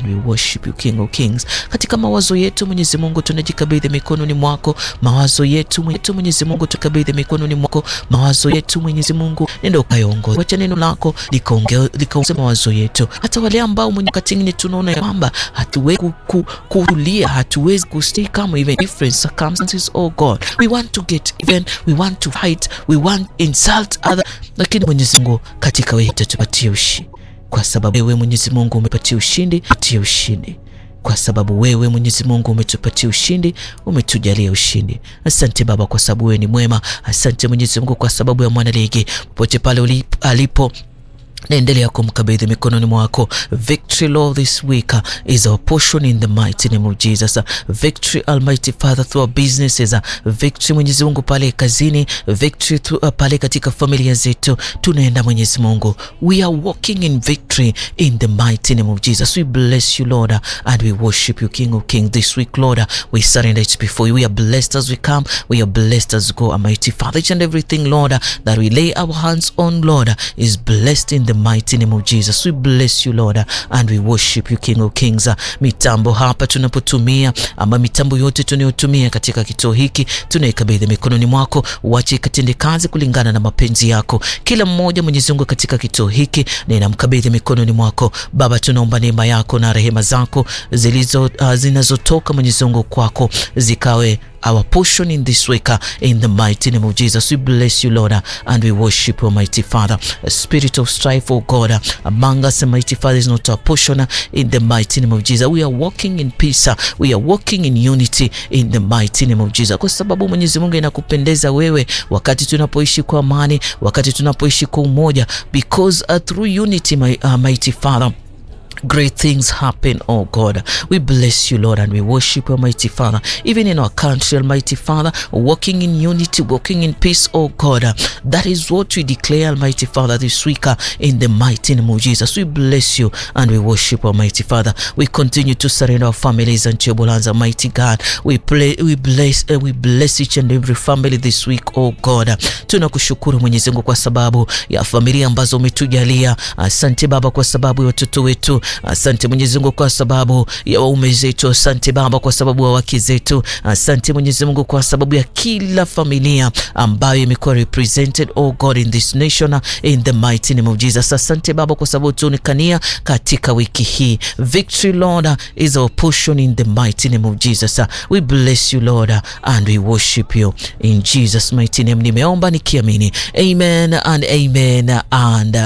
and we worship you King of Kings. Katika mawazo yetu Mwenyezi Mungu tunajikabidhi mikononi mwako, mawazo yetu Mwenyezi Mungu tukabidhi mikononi mwako, mawazo yetu Mwenyezi Mungu, nenda ukaiongoze, wacha neno lako likaongoze mawazo yetu, hata wale ambao mwenye katingine tunaona kwamba hatuwezi kutulia, hatuwezi kustay kama even different circumstances. Oh God, we want to get even, we want to fight, we want insult other, lakini Mwenyezi Mungu katika wewe tupatie ushindi, kwa sababu wewe Mwenyezi Mungu umepatia ushindi, patie ushindi kwa sababu wewe Mwenyezi Mungu umetupatia ushindi, umetujalia ushindi. Asante Baba kwa sababu wewe ni mwema. Asante Mwenyezi Mungu kwa sababu ya mwana ligi popote pale alipo naendelea kumkabidhi mikononi mwako. Victory Lord this week uh, is our portion in the mighty name of Jesus. Uh, victory Almighty Father through our businesses. Uh, victory Mwenyezi Mungu pale kazini, victory through, uh, pale katika familia zetu tunaenda Mwenyezi Mungu. We are walking in victory in the mighty name of Jesus. We bless you Lord uh, and we worship you King of Kings this week Lord. Uh, we surrender it before you. We are blessed as we come. We are blessed as we go Almighty Father. Each and everything Lord uh, that we lay our hands on Lord uh, is blessed in the mighty name of Jesus. We bless you Lord and we worship you King of Kings. Mitambo hapa tunapotumia ama mitambo yote tunayotumia katika kituo hiki tunaikabidhi mikononi mwako, uache ikatende kazi kulingana na mapenzi yako. Kila mmoja Mwenyezi Mungu katika kituo hiki ninamkabidhi mikononi mwako Baba, tunaomba neema yako na rehema zako zilizo uh, zinazotoka Mwenyezi Mungu kwako zikawe our portion in this week uh, in the mighty name of Jesus. We bless you Lord uh, and we worship you mighty Father. A spirit of strife oh God uh, among us mighty Father is not our portion uh, in the mighty name of Jesus. We are walking in peace uh, we are walking in unity in the mighty name of Jesus, kwa sababu Mwenyezi Mungu inakupendeza wewe wakati tunapoishi kwa amani, wakati tunapoishi kwa umoja because uh, through unity my, uh, mighty Father Great things happen, oh God. We bless you, Lord, and we worship you, Almighty Father. Even in our country, Almighty Father, walking in unity, walking in peace, oh God. That is what we declare, Almighty Father, this week in the mighty name of Jesus. We bless you and we worship, Almighty Father. We continue to surrender our families and your hands, Almighty God. We play, we bless, uh, we bless each and every family this week, oh God. Tunakushukuru Mwenyezi Mungu kwa sababu ya familia ambazo umetujalia. Asante Baba kwa sababu ya watoto wetu Asante Mwenyezi Mungu kwa sababu ya waume zetu. Asante Baba kwa sababu ya wake zetu. Asante Mwenyezi Mungu kwa sababu ya kila familia ambayo imekuwa represented oh God in this nation in the mighty name of Jesus. Asante Baba kwa sababu tuonekania katika wiki hii. Victory Lord is our portion in the mighty name of Jesus. We bless you Lord and we worship you in Jesus mighty name. Nimeomba nikiamini. Amen and amen and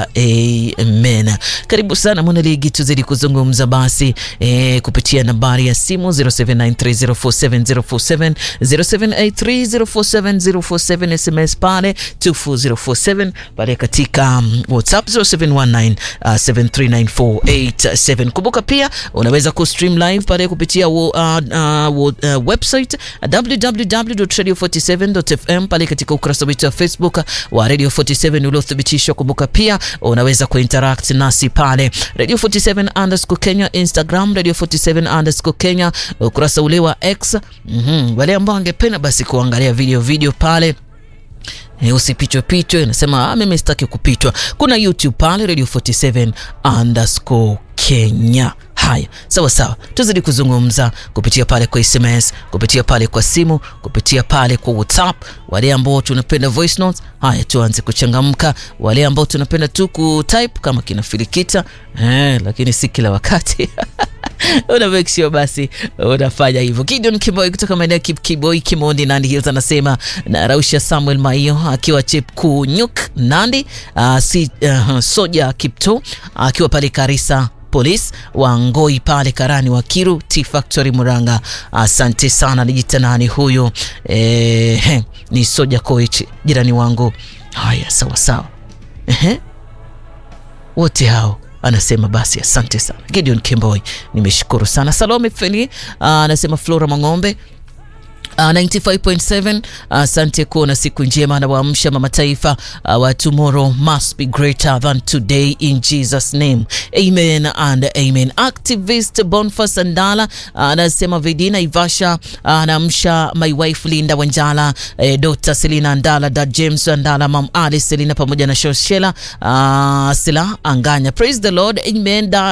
amen. Karibu sana mwanaligi tuzidi kuzungumza basi eh, kupitia nambari ya simu 0793047047 0783047047 SMS pale 24047 pale katika um, WhatsApp 0719 uh, 739487. Kumbuka pia unaweza kustream live pale kupitia uh, uh, uh, website www.radio47.fm pale katika ukurasa wetu wa Facebook wa Radio 47 uliothibitishwa. Kumbuka pia unaweza kuinteract nasi pale Radio 47 underscore Kenya, Instagram Radio 47 underscore Kenya, ukurasa ule wa X. mm -hmm. Wale ambao wangependa basi kuangalia video video pale E, usipitwe pitwe, nasema mimi sitaki kupitwa. Kuna YouTube pale Radio 47 underscore Kenya. Haya, sawa sawa, tuzidi kuzungumza kupitia pale kwa SMS, kupitia pale kwa simu, kupitia pale kwa WhatsApp. Wale ambao tunapenda voice notes, haya tuanze kuchangamka. Wale ambao tunapenda tu kutype kama kina Filikita eh, lakini si kila wakati una make sure basi unafanya hivyo. Gideon Kiboi kutoka maeneo ya Kiboi Kimondi, Nandi Hills anasema na Rausha Samuel Maio akiwa Chepkunyuk Nandi, uh, si, uh, Soja Kipto akiwa pale Karisa Polisi wa Ngoi pale Karani wa Kiru T Factory Muranga. Asante sana. Nijita nani huyo? E, ni Soja Koech jirani wangu. Haya, sawa sawa. Ehe, wote hao anasema basi asante sana Gideon Kemboi, nimeshukuru sana. Salome Feli anasema Flora Mang'ombe Uh, 95.7 asante uh, kuona siku njema na waamsha mama taifa uh, wa tomorrow must be greater than today in Jesus name amen and amen. Activist Boniface Andala anasema uh, Vidina Ivasha anaamsha uh, my wife Linda Wanjala eh, Dr. Selina Andala da James Andala mam Ali Selina pamoja na Shoshela uh, Sila Anganya praise the Lord amen da